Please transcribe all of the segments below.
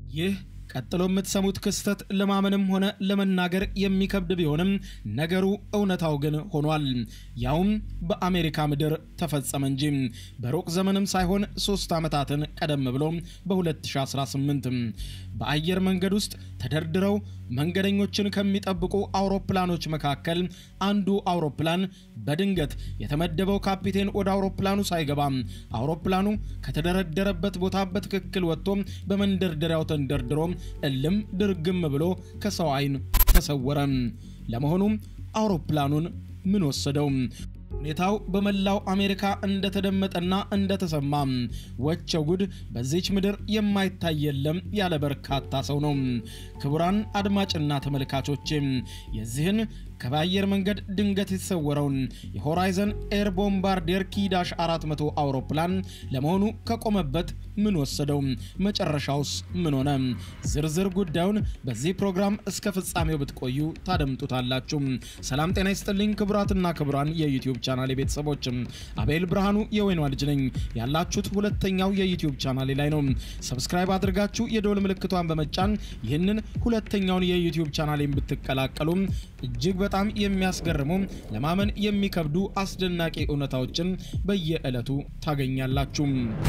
ይህ ቀጥሎ የምትሰሙት ክስተት ለማመንም ሆነ ለመናገር የሚከብድ ቢሆንም ነገሩ እውነታው ግን ሆኗል። ያውም በአሜሪካ ምድር ተፈጸመ እንጂ በሩቅ ዘመንም ሳይሆን ሶስት ዓመታትን ቀደም ብሎ በ2018 በአየር መንገድ ውስጥ ተደርድረው መንገደኞችን ከሚጠብቁ አውሮፕላኖች መካከል አንዱ አውሮፕላን በድንገት የተመደበው ካፒቴን ወደ አውሮፕላኑ ሳይገባ አውሮፕላኑ ከተደረደረበት ቦታ በትክክል ወጥቶ በመንደርደሪያው ተንደርድሮ እልም ድርግም ብሎ ከሰው ዓይን ተሰወረ። ለመሆኑ አውሮፕላኑን ምን ወሰደው? ሁኔታው በመላው አሜሪካ እንደተደመጠና እንደተሰማ ወቸው ጉድ በዚች ምድር የማይታይ የለም ያለ በርካታ ሰው ነው። ክቡራን አድማጭና ተመልካቾች የዚህን ከአየር መንገድ ድንገት የተሰወረውን የሆራይዘን ኤር ቦምባርዴር ኪዳሽ 400 አውሮፕላን ለመሆኑ ከቆመበት ምን ወሰደው? መጨረሻውስ ምን ሆነ? ዝርዝር ጉዳዩን በዚህ ፕሮግራም እስከ ፍጻሜው ብትቆዩ ታደምጡታላችሁ። ሰላም ጤና ይስጥልኝ ክቡራትና ክቡራን የዩቲዩብ ቻናል ቤተሰቦች፣ አቤል ብርሃኑ የወይኗ ልጅ ነኝ። ያላችሁት ሁለተኛው የዩቲዩብ ቻናሌ ላይ ነው። ሰብስክራይብ አድርጋችሁ የደወል ምልክቷን በመጫን ይህንን ሁለተኛውን የዩቲዩብ ቻናሌን ብትቀላቀሉ እጅግ በጣም የሚያስገርሙ ለማመን የሚከብዱ አስደናቂ እውነታዎችን በየዕለቱ ታገኛላችሁ።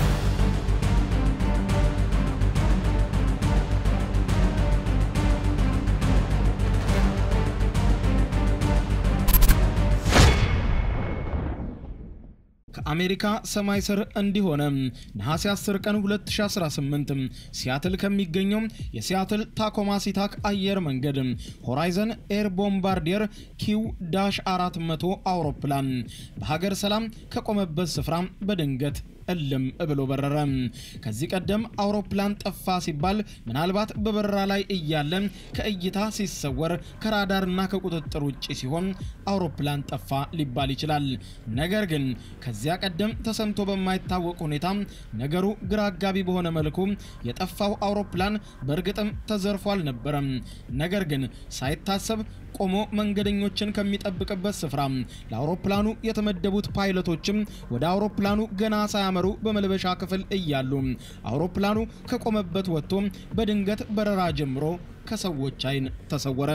ከአሜሪካ ሰማይ ስር እንዲሆነ ነሐሴ 10 ቀን 2018 ሲያትል ከሚገኘው የሲያትል ታኮማ ሲታክ አየር መንገድ ሆራይዘን ኤር ቦምባርዲየር ኪው ዳሽ 400 አውሮፕላን በሀገር ሰላም ከቆመበት ስፍራ በድንገት እልም ብሎ በረረ። ከዚህ ቀደም አውሮፕላን ጠፋ ሲባል ምናልባት በበረራ ላይ እያለ ከእይታ ሲሰወር ከራዳርና ከቁጥጥር ውጭ ሲሆን አውሮፕላን ጠፋ ሊባል ይችላል። ነገር ግን ከዚያ ቀደም ተሰምቶ በማይታወቅ ሁኔታ ነገሩ ግራ አጋቢ በሆነ መልኩ የጠፋው አውሮፕላን በእርግጥም ተዘርፎ አልነበረም። ነገር ግን ሳይታሰብ ቆሞ መንገደኞችን ከሚጠብቅበት ስፍራ ለአውሮፕላኑ የተመደቡት ፓይለቶችም ወደ አውሮፕላኑ ገና ሳያመሩ በመልበሻ ክፍል እያሉ አውሮፕላኑ ከቆመበት ወጥቶ በድንገት በረራ ጀምሮ ከሰዎች ዓይን ተሰወረ።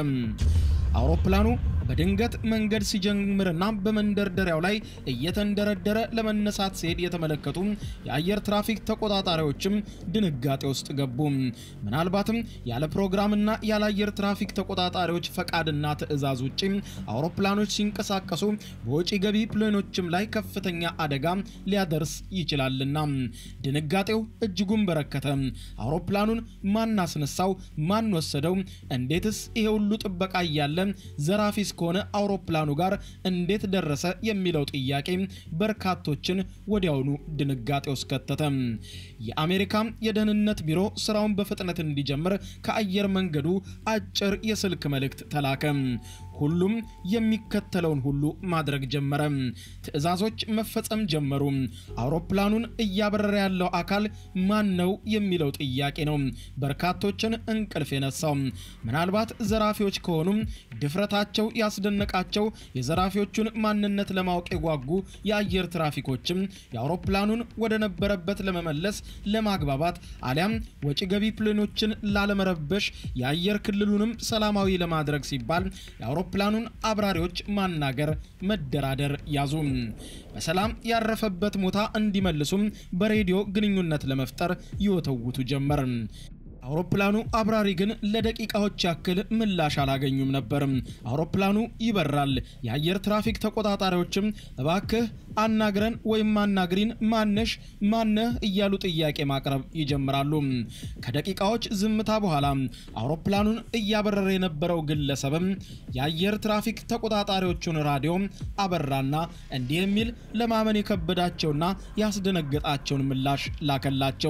አውሮፕላኑ በድንገት መንገድ ሲጀምርና በመንደርደሪያው ላይ እየተንደረደረ ለመነሳት ሲሄድ የተመለከቱ የአየር ትራፊክ ተቆጣጣሪዎችም ድንጋጤ ውስጥ ገቡ። ምናልባትም ያለ ፕሮግራምና ያለ አየር ትራፊክ ተቆጣጣሪዎች ፈቃድና ትዕዛዝ ውጭ አውሮፕላኖች ሲንቀሳቀሱ በወጪ ገቢ ፕሌኖችም ላይ ከፍተኛ አደጋ ሊያደርስ ይችላልና ድንጋጤው እጅጉን በረከተ። አውሮፕላኑን ማን አስነሳው? ማን ወሰደው? እንዴትስ ይሄ ሁሉ ጥበቃ እያለ ዘራፊ ከሆነ አውሮፕላኑ ጋር እንዴት ደረሰ የሚለው ጥያቄ በርካቶችን ወዲያውኑ ድንጋጤ ውስጥ ከተተ። የአሜሪካ የደህንነት ቢሮ ስራውን በፍጥነት እንዲጀምር ከአየር መንገዱ አጭር የስልክ መልእክት ተላከ። ሁሉም የሚከተለውን ሁሉ ማድረግ ጀመረ። ትዕዛዞች መፈጸም ጀመሩ። አውሮፕላኑን እያበረረ ያለው አካል ማን ነው የሚለው ጥያቄ ነው በርካቶችን እንቅልፍ የነሳው። ምናልባት ዘራፊዎች ከሆኑ ድፍረታቸው ያስደነቃቸው የዘራፊዎቹን ማንነት ለማወቅ የጓጉ የአየር ትራፊኮችም የአውሮፕላኑን ወደ ነበረበት ለመመለስ ለማግባባት አሊያም ወጪ ገቢ ፕሌኖችን ላለመረበሽ የአየር ክልሉንም ሰላማዊ ለማድረግ ሲባል የአውሮፕላኑን አብራሪዎች ማናገር፣ መደራደር ያዙ። በሰላም ያረፈበት ቦታ እንዲመልሱም በሬዲዮ ግንኙነት ለመፍጠር ይወተውቱ ጀመር። አውሮፕላኑ አብራሪ ግን ለደቂቃዎች ያክል ምላሽ አላገኙም ነበር። አውሮፕላኑ ይበራል። የአየር ትራፊክ ተቆጣጣሪዎችም እባክህ አናግረን ወይም አናግሪን፣ ማነሽ፣ ማነህ እያሉ ጥያቄ ማቅረብ ይጀምራሉ። ከደቂቃዎች ዝምታ በኋላ አውሮፕላኑን እያበረረ የነበረው ግለሰብም የአየር ትራፊክ ተቆጣጣሪዎቹን ራዲዮ አበራና እንዲህ የሚል ለማመን የከበዳቸውና ያስደነገጣቸውን ምላሽ ላከላቸው።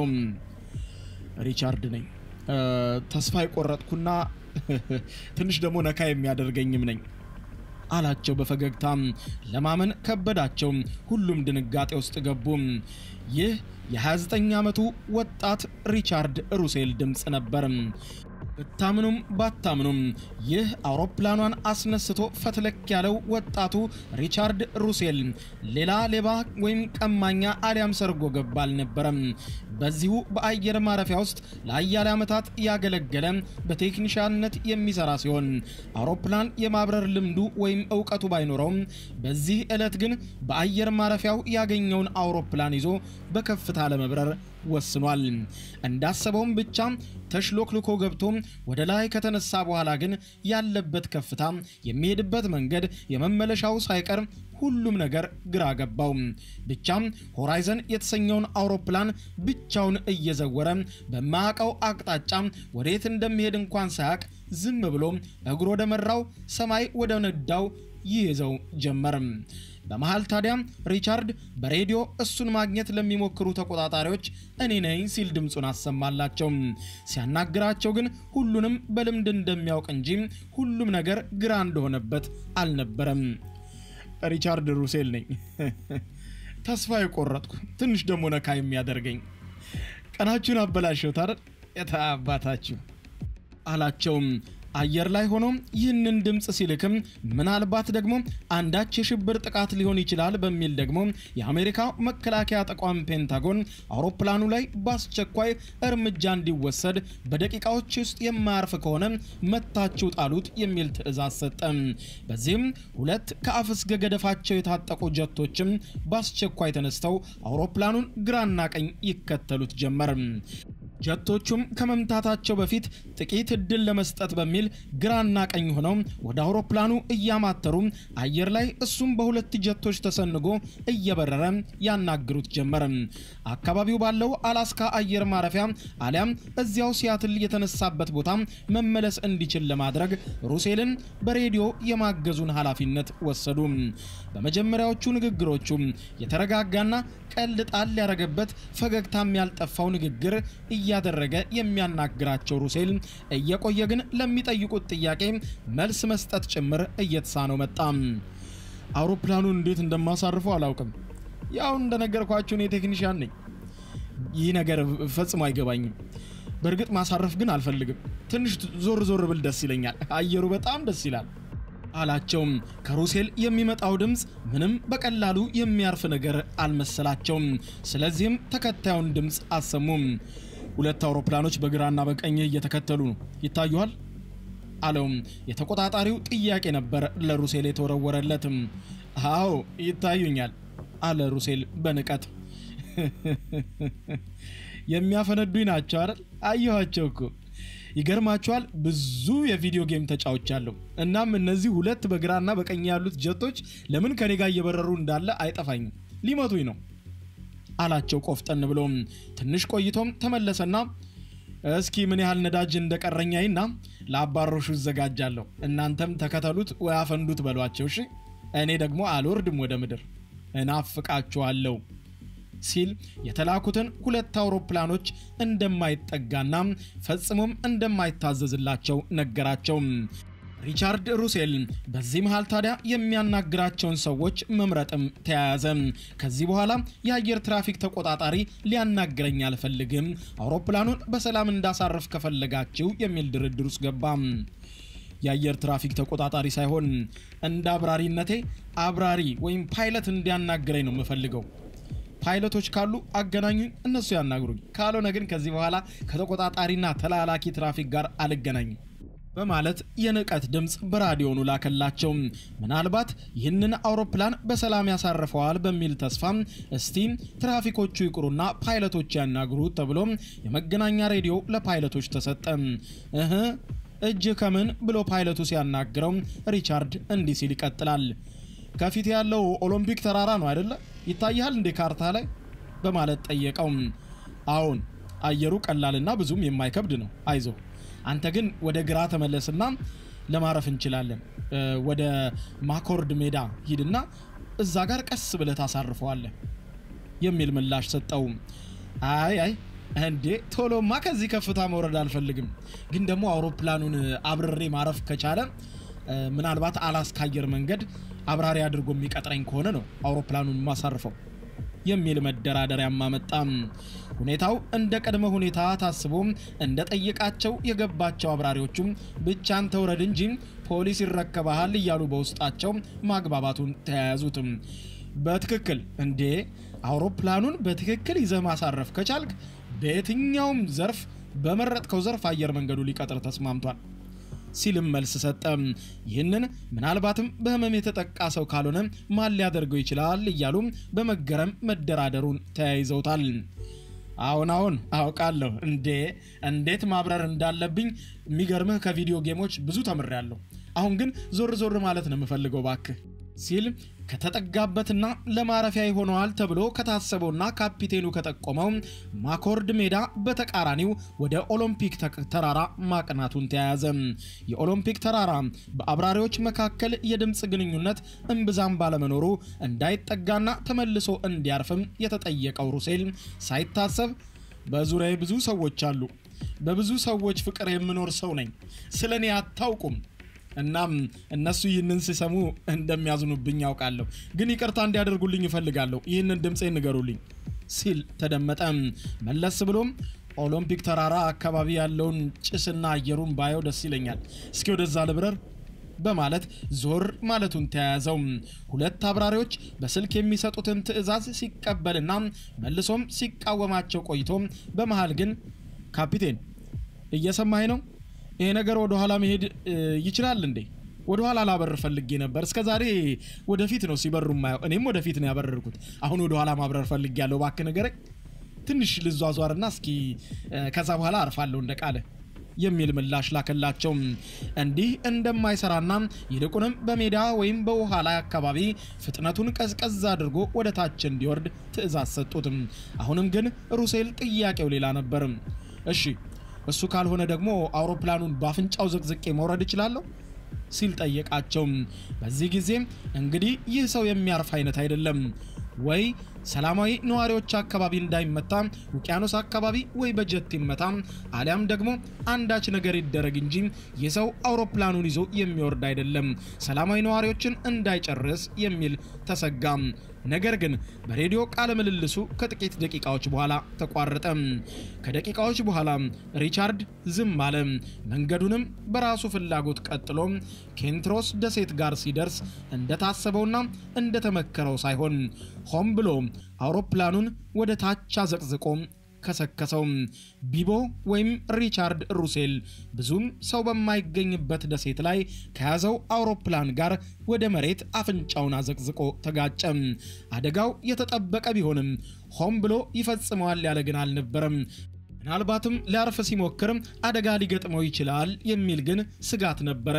ሪቻርድ ነኝ ተስፋ የቆረጥኩና ትንሽ ደግሞ ነካ የሚያደርገኝም ነኝ አላቸው በፈገግታም። ለማመን ከበዳቸው። ሁሉም ድንጋጤ ውስጥ ገቡ። ይህ የ29 ዓመቱ ወጣት ሪቻርድ ሩሴል ድምፅ ነበር። ብታምኑም ባታምኑም ይህ አውሮፕላኗን አስነስቶ ፈትለክ ያለው ወጣቱ ሪቻርድ ሩሴል ሌላ ሌባ ወይም ቀማኛ አሊያም ሰርጎ ገባ አልነበረም። በዚሁ በአየር ማረፊያ ውስጥ ለአያሌ ዓመታት ያገለገለ በቴክኒሻንነት የሚሰራ ሲሆን አውሮፕላን የማብረር ልምዱ ወይም እውቀቱ ባይኖረውም በዚህ ዕለት ግን በአየር ማረፊያው ያገኘውን አውሮፕላን ይዞ በከፍታ ለመብረር ወስኗል። እንዳሰበውም ብቻ ተሽሎክልኮ ገብቶ ወደ ላይ ከተነሳ በኋላ ግን ያለበት ከፍታ፣ የሚሄድበት መንገድ፣ የመመለሻው ሳይቀር ሁሉም ነገር ግራ ገባው። ብቻም ሆራይዘን የተሰኘውን አውሮፕላን ብቻውን እየዘወረ በማያውቀው አቅጣጫ ወዴት እንደሚሄድ እንኳን ሳያውቅ ዝም ብሎ እግሩ ወደ መራው ሰማይ ወደ ነዳው ይይዘው ጀመር። በመሃል ታዲያ ሪቻርድ በሬዲዮ እሱን ማግኘት ለሚሞክሩ ተቆጣጣሪዎች እኔ ነኝ ሲል ድምፁን አሰማላቸው። ሲያናግራቸው ግን ሁሉንም በልምድ እንደሚያውቅ እንጂ ሁሉም ነገር ግራ እንደሆነበት አልነበረም። ሪቻርድ ሩሴል ነኝ። ተስፋ የቆረጥኩ ትንሽ ደግሞ ነካ የሚያደርገኝ ቀናችሁን አበላሸሁት አይደል? የታባታችሁ አላቸውም። አየር ላይ ሆኖ ይህንን ድምፅ ሲልክም ምናልባት ደግሞ አንዳች የሽብር ጥቃት ሊሆን ይችላል በሚል ደግሞ የአሜሪካ መከላከያ ተቋም ፔንታጎን አውሮፕላኑ ላይ በአስቸኳይ እርምጃ እንዲወሰድ በደቂቃዎች ውስጥ የማያርፍ ከሆነ መታችሁ ጣሉት የሚል ትዕዛዝ ሰጠ። በዚህም ሁለት ከአፍ እስከ ገደፋቸው የታጠቁ ጀቶችም በአስቸኳይ ተነስተው አውሮፕላኑን ግራና ቀኝ ይከተሉት ጀመር። ጀቶቹም ከመምታታቸው በፊት ጥቂት እድል ለመስጠት በሚል ግራና ቀኝ ሆነው ወደ አውሮፕላኑ እያማተሩ አየር ላይ እሱም በሁለት ጀቶች ተሰንጎ እየበረረ ያናግሩት ጀመር። አካባቢው ባለው አላስካ አየር ማረፊያ አሊያም እዚያው ሲያትል የተነሳበት ቦታ መመለስ እንዲችል ለማድረግ ሩሴልን በሬዲዮ የማገዙን ኃላፊነት ወሰዱ። በመጀመሪያዎቹ ንግግሮቹ የተረጋጋና ቀልድ ጣል ያደረገበት ፈገግታም ያልጠፋው ንግግር እያደረገ የሚያናግራቸው ሩሴል እየቆየ ግን ለሚጠይቁት ጥያቄ መልስ መስጠት ጭምር እየተሳነው መጣ። አውሮፕላኑን እንዴት እንደማሳርፈው አላውቅም። ያው እንደነገርኳችሁ እኔ ቴክኒሽያን ነኝ። ይህ ነገር ፈጽሞ አይገባኝም። በእርግጥ ማሳረፍ ግን አልፈልግም። ትንሽ ዞር ዞር ብል ደስ ይለኛል። አየሩ በጣም ደስ ይላል አላቸውም። ከሩሴል የሚመጣው ድምፅ ምንም በቀላሉ የሚያርፍ ነገር አልመሰላቸውም። ስለዚህም ተከታዩን ድምፅ አሰሙም። ሁለት አውሮፕላኖች በግራና በቀኝ እየተከተሉ ነው፣ ይታዩሃል አለውም። የተቆጣጣሪው ጥያቄ ነበር ለሩሴል የተወረወረለትም። አዎ ይታዩኛል አለ ሩሴል በንቀት። የሚያፈነዱኝ ናቸው አይደል? አየኋቸው እኮ ይገርማቸዋል። ብዙ የቪዲዮ ጌም ተጫውቻለሁ። እናም እነዚህ ሁለት በግራና በቀኝ ያሉት ጀቶች ለምን ከኔ ጋር እየበረሩ እንዳለ አይጠፋኝም። ሊመቱኝ ነው አላቸው ቆፍጠን ብሎም። ትንሽ ቆይቶም ተመለሰና እስኪ ምን ያህል ነዳጅ እንደቀረኛይና ለአባሮሹ እዘጋጃለሁ። እናንተም ተከተሉት ወይ አፈንዱት በሏቸው። እሺ እኔ ደግሞ አልወርድም ወደ ምድር፣ እናፍቃችኋለሁ ሲል የተላኩትን ሁለት አውሮፕላኖች እንደማይጠጋና ፈጽሞም እንደማይታዘዝላቸው ነገራቸው። ሪቻርድ ሩሴል በዚህ መሃል ታዲያ የሚያናግራቸውን ሰዎች መምረጥም ተያያዘ። ከዚህ በኋላ የአየር ትራፊክ ተቆጣጣሪ ሊያናግረኝ አልፈልግም፣ አውሮፕላኑን በሰላም እንዳሳርፍ ከፈለጋችሁ የሚል ድርድር ውስጥ ገባ። የአየር ትራፊክ ተቆጣጣሪ ሳይሆን እንደ አብራሪነቴ አብራሪ ወይም ፓይለት እንዲያናግረኝ ነው የምፈልገው ፓይለቶች ካሉ አገናኙኝ፣ እነሱ ያናግሩኝ። ካልሆነ ግን ከዚህ በኋላ ከተቆጣጣሪና ተላላኪ ትራፊክ ጋር አልገናኝም በማለት የንቀት ድምፅ በራዲዮኑ ላከላቸው። ምናልባት ይህንን አውሮፕላን በሰላም ያሳርፈዋል በሚል ተስፋ እስቲ ትራፊኮቹ ይቅሩና ፓይለቶች ያናግሩት ተብሎ የመገናኛ ሬዲዮ ለፓይለቶች ተሰጠ። እህ እጅ ከምን ብሎ ፓይለቱ ሲያናግረው ሪቻርድ እንዲህ ሲል ይቀጥላል። ከፊት ያለው ኦሎምፒክ ተራራ ነው አይደለ? ይታያል እንዴ ካርታ ላይ በማለት ጠየቀው። አዎን፣ አየሩ ቀላልና ብዙም የማይከብድ ነው። አይዞ አንተ ግን ወደ ግራ ተመለስና ለማረፍ እንችላለን። ወደ ማኮርድ ሜዳ ሂድና እዛ ጋር ቀስ ብለህ ታሳርፈዋለህ የሚል ምላሽ ሰጠው። አይ አይ እንዴ ቶሎማ ከዚህ ከፍታ መውረድ አልፈልግም፣ ግን ደግሞ አውሮፕላኑን አብርሬ ማረፍ ከቻለ ምናልባት አላስካ አየር መንገድ አብራሪ አድርጎ የሚቀጥረኝ ከሆነ ነው አውሮፕላኑን ማሳርፈው የሚል መደራደሪያም አመጣም። ሁኔታው እንደ ቅድመ ሁኔታ ታስቦ እንደ ጠየቃቸው የገባቸው አብራሪዎቹም ብቻን ተውረድ እንጂ ፖሊስ ይረከባሃል እያሉ በውስጣቸው ማግባባቱን ተያያዙትም። በትክክል እንዴ አውሮፕላኑን በትክክል ይዘህ ማሳረፍ ከቻልክ በየትኛውም ዘርፍ በመረጥከው ዘርፍ አየር መንገዱ ሊቀጥር ተስማምቷል ሲልም መልስ ሰጠ። ይህንን ምናልባትም በህመም የተጠቃ ሰው ካልሆነ ማን ሊያደርገው ይችላል እያሉ በመገረም መደራደሩን ተያይዘውታል። አሁን አሁን አውቃለሁ እንዴ እንዴት ማብረር እንዳለብኝ የሚገርምህ ከቪዲዮ ጌሞች ብዙ ተምሬያለሁ። አሁን ግን ዞር ዞር ማለት ነው የምፈልገው ባክህ ሲል ከተጠጋበትና ለማረፊያ ይሆነዋል ተብሎ ከታሰበውና ካፒቴኑ ከጠቆመው ማኮርድ ሜዳ በተቃራኒው ወደ ኦሎምፒክ ተራራ ማቅናቱን ተያያዘ። የኦሎምፒክ ተራራ በአብራሪዎች መካከል የድምፅ ግንኙነት እምብዛም ባለመኖሩ እንዳይጠጋና ተመልሶ እንዲያርፍም የተጠየቀው ሩሴል ሳይታሰብ በዙሪያዬ ብዙ ሰዎች አሉ፣ በብዙ ሰዎች ፍቅር የምኖር ሰው ነኝ፣ ስለ እኔ አታውቁም እናም እነሱ ይህንን ሲሰሙ እንደሚያዝኑብኝ ያውቃለሁ፣ ግን ይቅርታ እንዲያደርጉልኝ እፈልጋለሁ። ይህንን ድምፄ ንገሩልኝ ሲል ተደመጠ። መለስ ብሎም ኦሎምፒክ ተራራ አካባቢ ያለውን ጭስና አየሩን ባየው ደስ ይለኛል። እስኪ ወደዛ ልብረር በማለት ዞር ማለቱን ተያያዘው። ሁለት አብራሪዎች በስልክ የሚሰጡትን ትዕዛዝ ሲቀበልና መልሶም ሲቃወማቸው ቆይቶ በመሃል ግን ካፒቴን እየሰማኝ ነው ይሄ ነገር ወደ ኋላ መሄድ ይችላል እንዴ? ወደ ኋላ ላበር ፈልጌ ነበር። እስከ ዛሬ ወደፊት ነው ሲበሩ ማየው። እኔም ወደፊት ነው ያበረርኩት። አሁን ወደ ኋላ ማብረር ፈልጌ ያለው እባክህ ንገረኝ። ትንሽ ልዟዟርና እስኪ ከዛ በኋላ አርፋለሁ እንደ ቃለ የሚል ምላሽ ላከላቸው። እንዲህ እንደማይሰራና ይልቁንም በሜዳ ወይም በውሃ ላይ አካባቢ ፍጥነቱን ቀዝቀዝ አድርጎ ወደ ታች እንዲወርድ ትዕዛዝ ሰጡትም። አሁንም ግን ሩሴል ጥያቄው ሌላ ነበር። እሺ እሱ ካልሆነ ደግሞ አውሮፕላኑን በአፍንጫው ዘቅዝቄ መውረድ እችላለሁ ሲል ጠየቃቸው። በዚህ ጊዜ እንግዲህ ይህ ሰው የሚያርፍ አይነት አይደለም ወይ ሰላማዊ ነዋሪዎች አካባቢ እንዳይመታ ውቅያኖስ አካባቢ ወይ በጀት ይመታ፣ አሊያም ደግሞ አንዳች ነገር ይደረግ እንጂ ይህ ሰው አውሮፕላኑን ይዞ የሚወርድ አይደለም፣ ሰላማዊ ነዋሪዎችን እንዳይጨርስ የሚል ተሰጋም። ነገር ግን በሬዲዮ ቃለ ምልልሱ ከጥቂት ደቂቃዎች በኋላ ተቋረጠ። ከደቂቃዎች በኋላ ሪቻርድ ዝም አለ። መንገዱንም በራሱ ፍላጎት ቀጥሎ ኬንትሮስ ደሴት ጋር ሲደርስ እንደታሰበውና እንደተመከረው ሳይሆን ሆን ብሎ አውሮፕላኑን ወደ ታች አዘቅዝቆ ከሰከሰው። ቢቦ ወይም ሪቻርድ ሩሴል ብዙም ሰው በማይገኝበት ደሴት ላይ ከያዘው አውሮፕላን ጋር ወደ መሬት አፍንጫውን አዘቅዝቆ ተጋጨ። አደጋው የተጠበቀ ቢሆንም ሆን ብሎ ይፈጽመዋል ያለ ግን አልነበረም። ምናልባትም ሊያርፍ ሲሞክር አደጋ ሊገጥመው ይችላል የሚል ግን ስጋት ነበረ።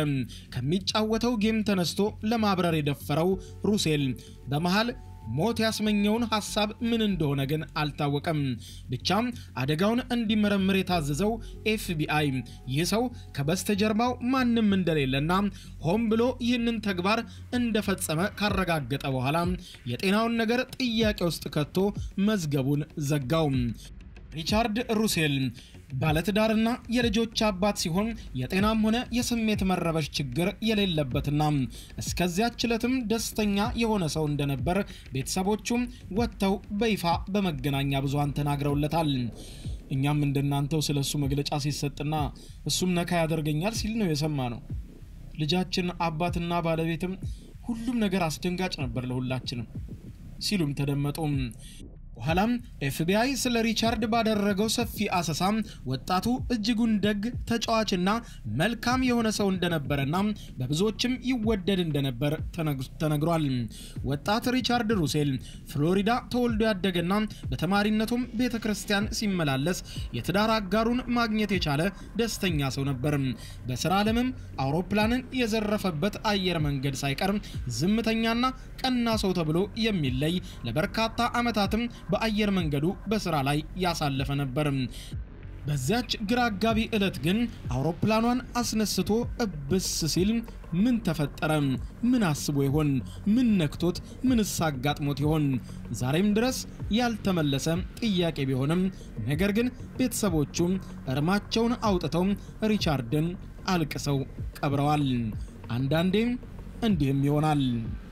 ከሚጫወተው ጌም ተነስቶ ለማብረር የደፈረው ሩሴል በመሃል ሞት ያስመኘውን ሐሳብ ምን እንደሆነ ግን አልታወቀም። ብቻም አደጋውን እንዲመረምር የታዘዘው ኤፍቢአይ ይህ ሰው ከበስተጀርባው ማንም እንደሌለና ሆን ብሎ ይህንን ተግባር እንደፈጸመ ካረጋገጠ በኋላ የጤናውን ነገር ጥያቄ ውስጥ ከቶ መዝገቡን ዘጋው። ሪቻርድ ሩሴል ባለትዳርና የልጆች አባት ሲሆን የጤናም ሆነ የስሜት መረበሽ ችግር የሌለበትና እስከዚያች ዕለትም ደስተኛ የሆነ ሰው እንደነበር ቤተሰቦቹም ወጥተው በይፋ በመገናኛ ብዙሃን ተናግረውለታል። እኛም እንደናንተው ስለ እሱ መግለጫ ሲሰጥና እሱም ነካ ያደርገኛል ሲል ነው የሰማ ነው። ልጃችን አባትና ባለቤትም ሁሉም ነገር አስደንጋጭ ነበር ለሁላችንም ሲሉም ተደመጡ። በኋላም ኤፍቢአይ ስለ ሪቻርድ ባደረገው ሰፊ አሰሳ ወጣቱ እጅጉን ደግ ተጫዋችና መልካም የሆነ ሰው እንደነበረና በብዙዎችም ይወደድ እንደነበር ተነግሯል። ወጣት ሪቻርድ ሩሴል ፍሎሪዳ ተወልዶ ያደገና በተማሪነቱም ቤተ ክርስቲያን ሲመላለስ የትዳር አጋሩን ማግኘት የቻለ ደስተኛ ሰው ነበር። በስራ ዓለምም አውሮፕላንን የዘረፈበት አየር መንገድ ሳይቀር ዝምተኛና ቀና ሰው ተብሎ የሚለይ ለበርካታ ዓመታትም በአየር መንገዱ በስራ ላይ ያሳለፈ ነበር። በዚያች ግራ አጋቢ ዕለት ግን አውሮፕላኗን አስነስቶ እብስ ሲል ምን ተፈጠረ? ምን አስቦ ይሆን? ምን ነክቶት? ምንስ አጋጥሞት ይሆን? ዛሬም ድረስ ያልተመለሰ ጥያቄ ቢሆንም ነገር ግን ቤተሰቦቹም እርማቸውን አውጥተው ሪቻርድን አልቅሰው ቀብረዋል። አንዳንዴም እንዲህም ይሆናል።